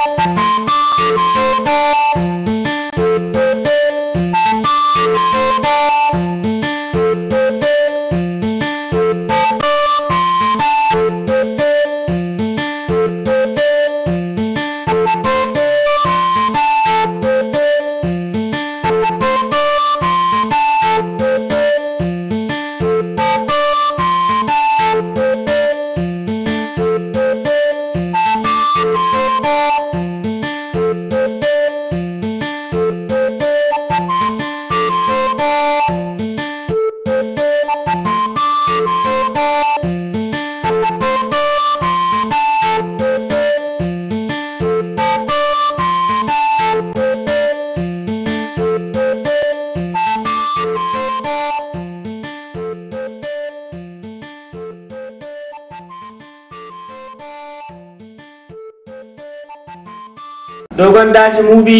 dogon daji mubi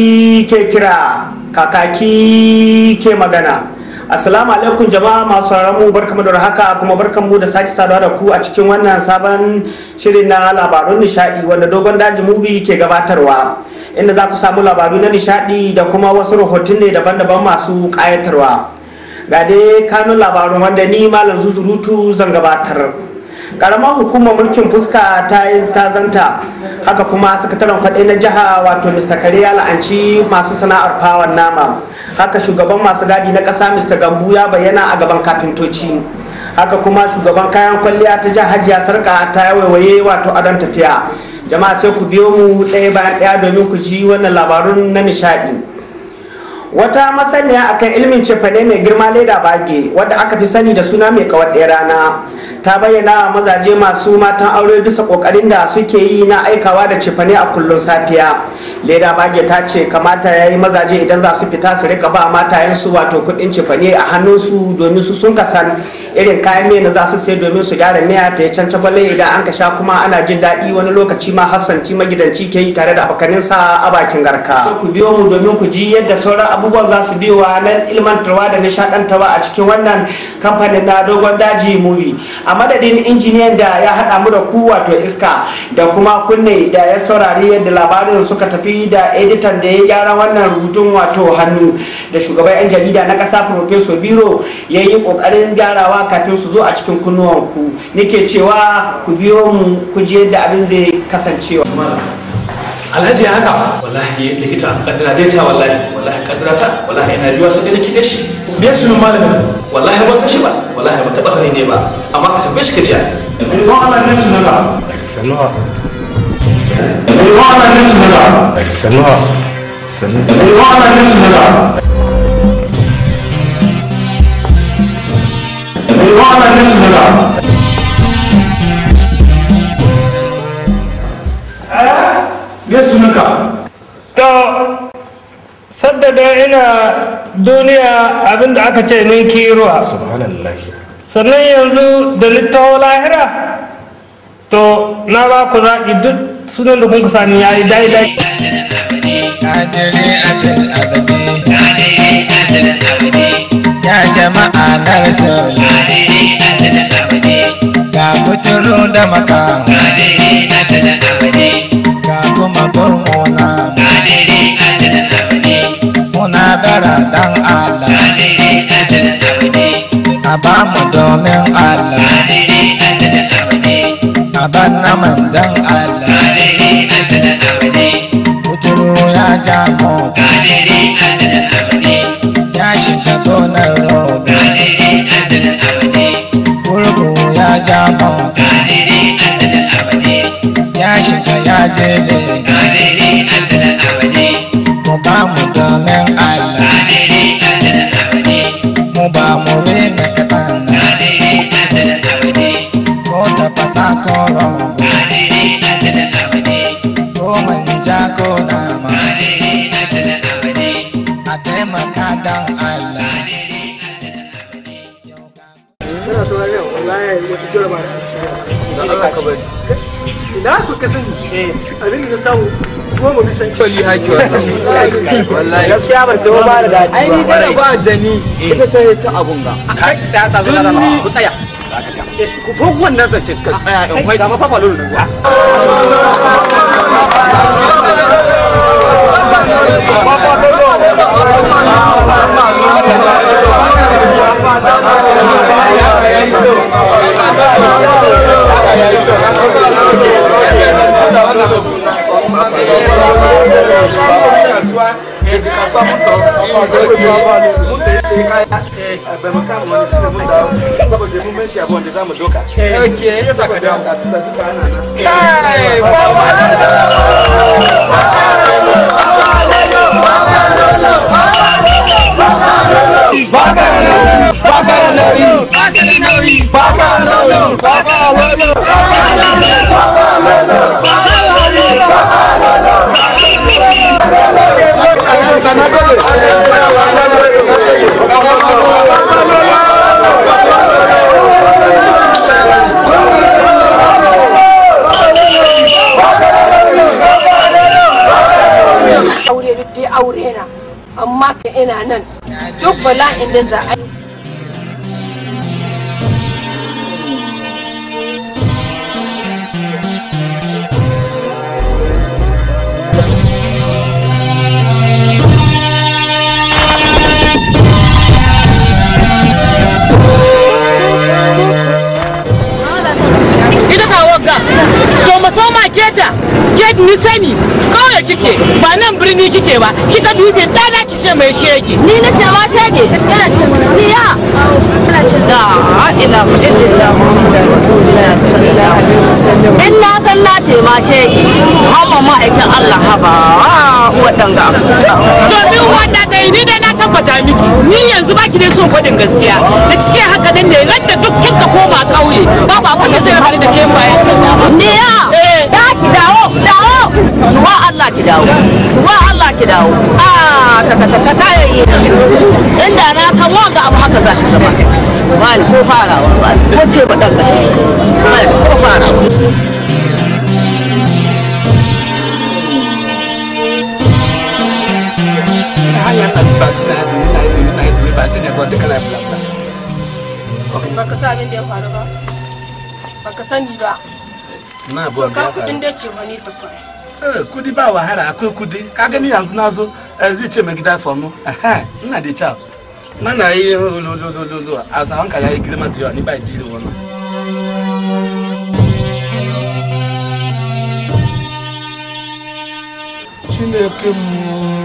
ke kira kakaki ke magana assalamu alaikum jama'a masu mu barkamu da haka kuma barkamu da sake saduwa da ku a cikin wannan sabon shirin na labarun nishadi wanda dogon daji mubi ke gabatarwa inda za ku samu labaru na nishadi da kuma wasu rahotanni daban-daban masu kayatarwa ga dai kanun labarun wanda ni malam zuzurutu zan gabatar karamar hukumar mulkin fuska ta ta zanta haka kuma sakataren kwaɗe na jiha wato mr kare ya la'anci masu sana'ar fawon nama haka shugaban masu gadi na ƙasa mr gambu ya bayyana a gaban kafintoci haka kuma shugaban kayan kwalliya ta jihar hajiya sarka ta waiwaye wato adon tafiya jama'a sai ku biyo mu ɗaya bayan ɗaya domin ku ji wannan labarun na nishaɗi wata masaniya akan ilmin cefane mai girma leda bage wadda aka fi sani da suna mai kawar ɗaya rana ta bayyana mazaje masu matan aure bisa kokarin da suke yi na aikawa da cefane a kullum safiya leda bage ta ce kamata ya yi mazaje idan za su fita su rika ba matayensu wato kudin cefane a hannunsu domin su sun kasan irin kayan miya na za su sai domin su gyara miya ta yi can idan an ka sha kuma ana jin daɗi wani lokaci ma hassanci magidanci ke yi tare da abokaninsa a bakin garka ku biyo mu domin ku ji yadda sauran abubuwan za su biyowa na ilmantarwa da nishaɗantarwa a cikin wannan kamfanin na dogon daji movie a madadin injiniyan da ya haɗa mu da ku wato iska da kuma kunne da ya saurari yadda labarin suka tafi da editan da ya gyara wannan rubutun wato hannu da shugaban 'yan jarida na ƙasa professor biro ya yi ƙoƙarin gyarawa kafin su zo a cikin kunnuwanku nake cewa ku biyo mu ku ji yadda abin zai kasancewa alhaji ya haka wallahi likita kaddara dai ta wallahi wallahi kaddara ta wallahi ina biyu sai da kike shi me sunan malamin wallahi ba san shi ba wallahi ba taba sani ne ba amma ka tambaye shi ka jiya to Allah ne sunan ka sanuwa to Allah ne sunan ka sanuwa sanuwa to Allah ne sunan ka to Allah ne sunan ka me sunanka to sadda da ina duniya abinda aka ce min kiruwa subhanallah sannan yanzu da littawo lahira to na ba ku zaɓi duk sunan da kun ka sani ya yi daidai Kadiri asal abadi Ya jama'a na rasul Ga kuturu da maka Ga kuma gurmuna Muna bara dan Allah A ba mu domin Allah A ban na manzan Allah Kuturu ya ja mota Ya shiga gonar roba Gurgu ya ja mota Ya shiga ya je Mu ba mu domin Allah Mu ba mu rena kaɗan Ko ta fasa ko roba Ko manja ko nama A taimaka don Allah ina ku ka sani abin da na samu goma bisa kwalli haki wallahi wallahi gaskiya ban taɓa ba da daɗi ai ni da ba da ni ita ta yi ta abun ga kai tsaya tsaya tsaya tsaya ku tsaya ku ko wannan zancen ka tsaya in kwai ga mafafa lulu aure duk dai aure na amma ka ina nan duk bala'in da za a yi ita ka wagga to masoma keta ket ni sani kauye kike ba nan birni kike ba kika dubi dana ki ce mai shege ni na ce ma shege yana ce ni ya yana ce la ilaha illallah muhammadur rasulullah sallallahu alaihi wasallam in na san na ce ma shege hamma ma'aikin Allah haba wadanga domin wanda ta yi ni dai na tabbata miki ni yanzu baki dai son kwadin gaskiya da cike haka nan ne ran da duk kinka koma kauye babu abin da zai faru da ke bayan sanda ba ni ya da ki dawo dawo wa Allah ki dawo wa Allah ki dawo ah ta ta ta ta yayi inda na san wanga abu haka za shi zama wani ko farawa ko ce ba dan wani ko farawa baka sa abin da ya faru ba baka sani ba na to abuwa ka kudin da ce wani ta kwai Eh, kudi ba wahala akwai kudi ka gani yanzu na zo eh, zai ce mai gida sonu Ehe, ina da kyau mana yi lolololo a sawan ka yayi girma da yawa ni ba jiri wani chineke mu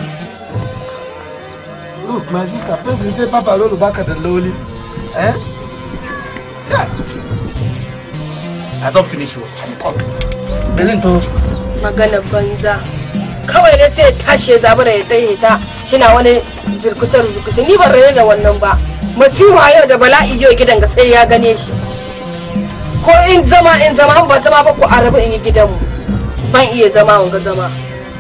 look my sister person say papa lolo baka da loli eh yeah. i don finish work i'm coming belin to magana banza kawai dai sai ya tashi ya zabura ya tsaye ta shina wani zirkuce zirkuce ni ban rare da wannan ba masiha yau da bala'i yau gidan ga sai ya gane shi ko in zama in zama an ba zama ba ko a rabu in yi gidanmu ban iya zama wanga zama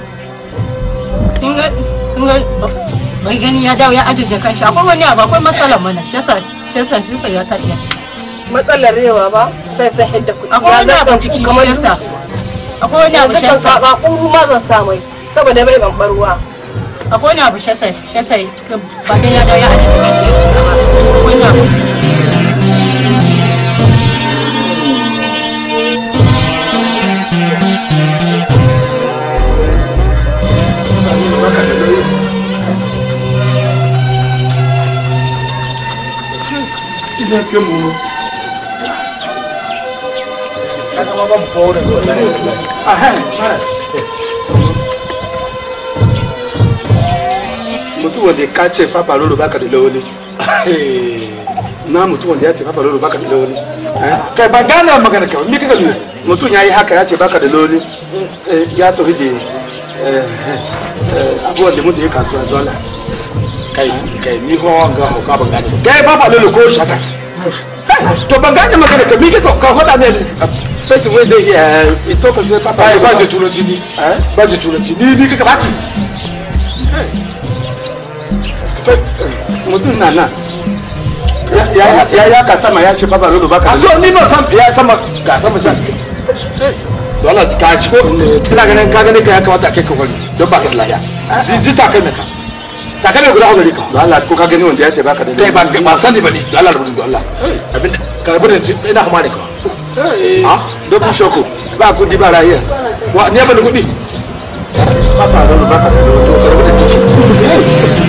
mai gani ya dawo ya ajiye kanshi akwai wani abu akwai matsalar mana shi yasa shi yasa shi yasa ya tafiya matsalar rewa ba bai san yadda kuɗi akwai wani Ya abu zaga ciki kamar shi yasa dutse. akwai wani abu yanzu shi kan yasa saba kuma ma zan sa mai saboda bai ban barwa akwai wani abu shi yasa shi yasa ba dai ya dawo ya ajiye kanshi akwai wani abu chineke mu mutum wanda ka ce papa lolo baka da lawali na mutum wanda ya ce papa lolo baka da lawali kai ba gane magana kawai ni kaka lura mutum ya yi haka ya ce baka da lawali ya tafi da abubuwan da mutum ya kasuwa dola kai kai ni ko wanga ko ka ban gane kai papa lolo ko shaka to ban gane magana ka mi kaka ka hoda ne fesin wey dey here e talk say papa lolo ba je turanci ni ba je turanci ni ni kaka bati mutum na nan ya ya ka sama ya ce papa lolo baka to ni ba sam ya sama ga sama san wala ka shi ko ina ganin ka ganin ka ya kamata kai ka wani don baka da lafiya ji ta kai maka ta kai guda gari ka Allah ko ka gani wanda ya ce baka da lafiya ba ba sani bane Allah rubutu da Allah abin ka rubuta ina kuma ne ka ha dokun shoko ba ku di ba rahiya wa ne ba da kuɗi ba ka da ba ka da to ka rubuta kici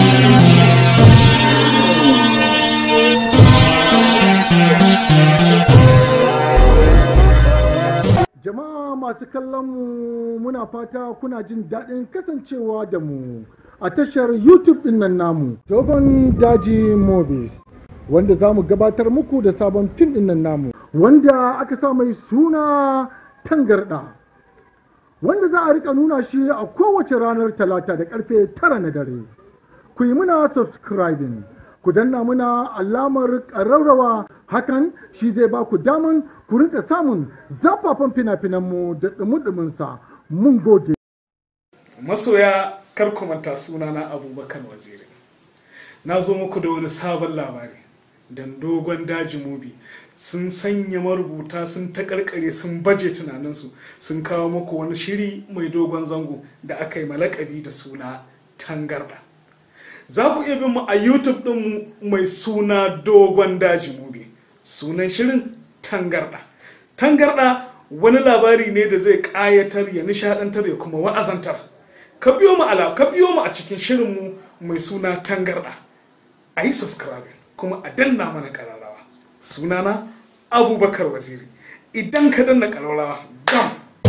Jama'a masu kallon mu muna fata kuna jin daɗin kasancewa da mu a tashar YouTube ɗin nan namu. Dogon Daji Movies wanda za mu gabatar muku da sabon fim ɗin nan namu wanda aka sa mai suna tangarɗa. Wanda za a rika nuna shi a kowace ranar talata da karfe tara na dare. Ku yi muna subscribing. ku danna muna alamar ƙararrawa hakan shi zai ba ku daman ku rinka samun zafafan fina-finanmu da ɗumi-ɗuminsa mun gode. masoya kar ku manta sunana abubakar waziri na zo muku da wani sabon labari dan dogon daji mubi sun sanya marubuta sun takarkare sun baje tunaninsu sun kawo muku wani shiri mai dogon zango da aka yi malakabi da suna tangarda za ku iya bin mu a youtube din mai suna dogon daji mubi sunan shirin tangarda tangarda wani labari ne da zai kayatar ya nishadantar ya kuma wa'azantar ka biyo mu ala ka biyo mu a cikin shirin mu mai suna tangarda a yi subscribing kuma a danna mana kararrawa sunana abubakar waziri idan ka danna kararrawa gam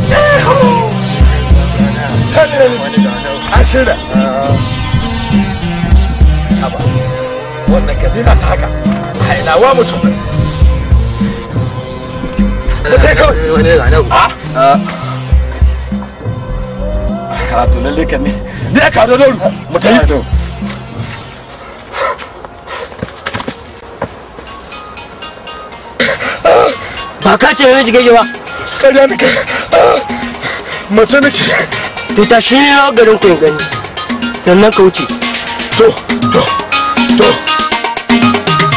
ashira haba wannan ka dina sa haka hailawa mutum ne mutai kawai wani ga nan a karatu lalle kan ne ne ka da dauru mutai ba ka ce mai jigage ba ƙarya nake mace nake to ta shi garin ku ya gani sannan ka wuce to to to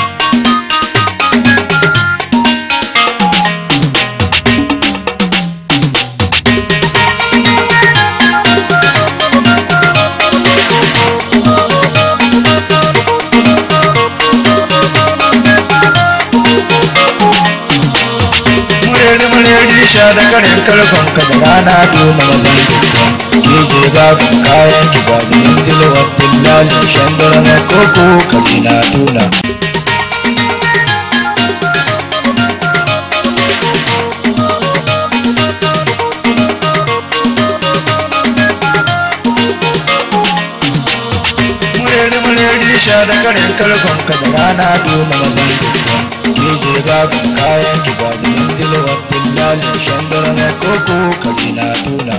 sha da karin karfan ka da rana dole mazan ke je ga kayan ki ga zinin dilwar dillali shandara na koko kabina tuna mureri mureri sha da karin karfan ka da rana dole mazan ke je ga kayan ki ga zinin dilwar dillali shandara na koko kabina tuna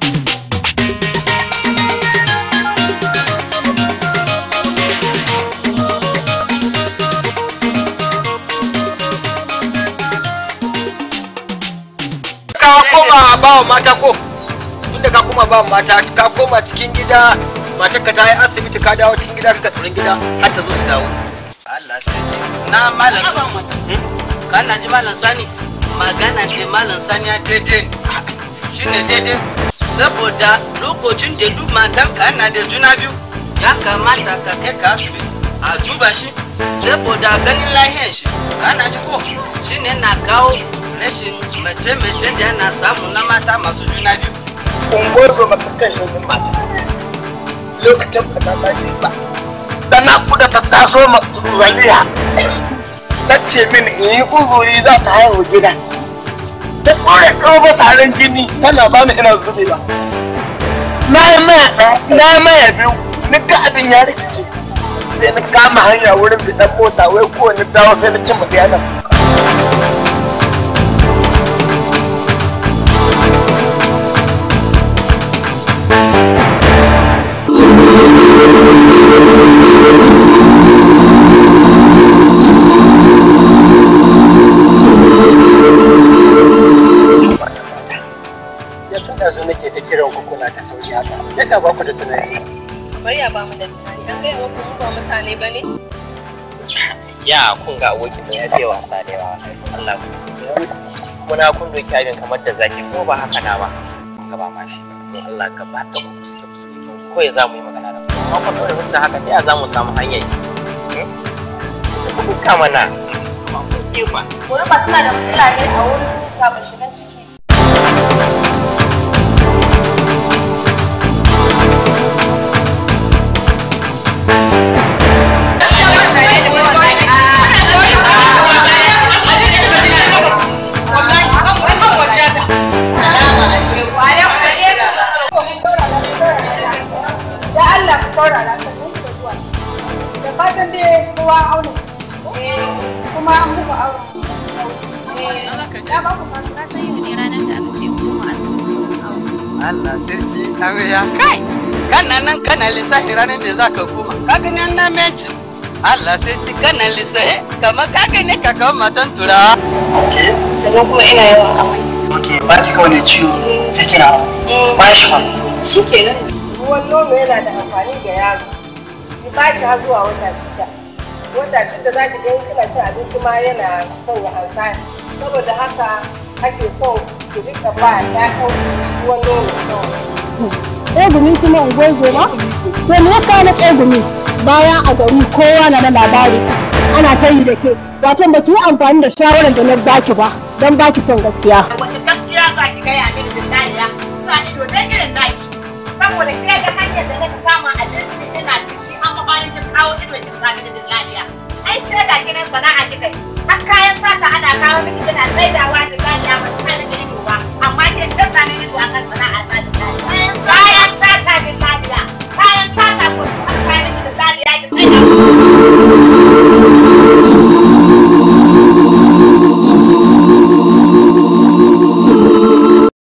ka koma ba wa mata ko tunda ka koma ba wa mata ka koma cikin gida matar ka ta yi asibiti ka dawo cikin gida ka tsaron gida har ta zo ta dawo Allah sai ce na malam kana ji malam sani magana da malam sani ya daidai shine daidai saboda lokacin da duk matan ka yana da juna biyu ya kamata ka kai ka asibiti a duba shi saboda ganin lahiyar shi kana ji ko shine na kawo rashin mace-mace da yana samu na mata masu juna biyu ungozo maka kashe min mata lokacin ka na lafiya ba da na kuda ta taso ma zaliya ta ce min in yi uzuri za ta haihu gida ta ɗore ɗoba taron jini tana ba ni ina zube ba na yi maya ɗaya na yi maya biyu ni ga abin ya rikice sai na kama hanya wurin bidan mota wai kowane dawo sai na cin mutu yana ya tana zo nake ta kiran ku kuna ta sauri haka yasa ba ku da tunani kamar ya ba mu da tunani an gaya muku mu ba mutane ba ne ya kun ga abokin da ya fiye wasa da yawa Allah ku muna kun doki abin kamar da zaki ko ba haka na ba ka ba ma shi don Allah ka ba ka musu da su ko ya za mu yi magana da ku amma kun dole musu da haka ta ya za mu samu hanyar yi musu ku fuska mana ba ku ke ba Wani ba tana da matsala ne a wurin sabon shigan ciki saurara sannan ku da zuwa da fatan dai kowa auna kuma an muku aure ya ba ku fata Ka san yau ne ranar da aka ce koma asibiti Allah sarki amarya kai kana nan kana lissafi ranar da za ka koma ka gani an na menci Allah sarki kana lissafi kamar ka gani ka kawo matan turawa sannan kuma ina yawan amai ok ba ki kawai ne ciwo sai kina ba shi ba shi kenan ruwan nono yana da amfani ga yaro ki ba shi har zuwa wata shida wata shida za ki ga in kina cin abinci ma yana son ya ansa saboda haka ake son ki rika ba ɗayan ruwan nono kawai tsegumi kuma unguwar zoma to me ya kawo na tsegumi bayan a gari kowa na da labari ana ta yi da ke wato ba ki yi amfani da shawarar da na baki ba don baki son gaskiya wace gaskiya za ki gaya mini dillaliya sa ido dan irin naki saboda ke ga hanyar da naka samu abinci ina ci shi amma bayan kin kawo ido ki sa mini dillaliya ai ke da kinan sana'a kika yi har kayan sata ana kawo miki kina saidawa dillaliya ba sa ni ido ba amma ke ta sa ni ido akan sana'a ta